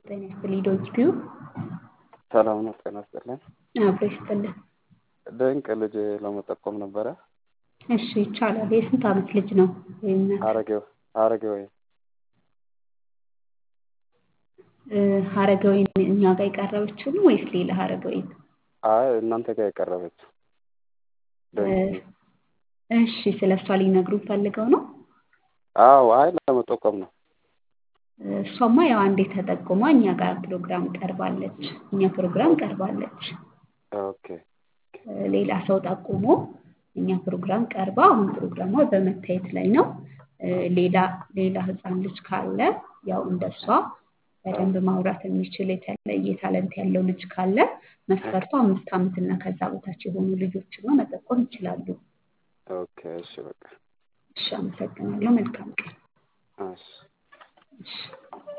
ጤና ይስጥልኝ ዶይችፒው ሰላም ነው። ጤና ይስጥልኝ። አብሮ ይስጥልን። ድንቅ ልጅ ለመጠቆም ነበረ። እሺ ይቻላል። የስንት ዓመት ልጅ ነው? ወይም ሀረጌ ሀረጌ ወይ ሀረገወይን እኛ ጋር የቀረበችው ነው ወይስ ሌላ ሀረገወይን? አይ እናንተ ጋር የቀረበችው ድንቅ እሺ ስለ እሷ ሊነግሩን ፈልገው ነው? አዎ አይ ለመጠቆም ነው። እሷማ ያው አንዴ ተጠቁማ እኛ ጋር ፕሮግራም ቀርባለች። እኛ ፕሮግራም ቀርባለች። ኦኬ ሌላ ሰው ጠቁሞ እኛ ፕሮግራም ቀርባ አሁን ፕሮግራሟ በመታየት ላይ ነው። ሌላ ሌላ ህፃን ልጅ ካለ ያው እንደሷ በደንብ ማውራት የሚችል የተለየ ታለንት ያለው ልጅ ካለ መስፈርቱ አምስት ዓመት እና ከዛ በታች የሆኑ ልጆችን ነው መጠቆም ይችላሉ። ኦኬ እሺ በቃ እሺ አመሰግናለሁ። መልካም ቀን። እሺ እሺ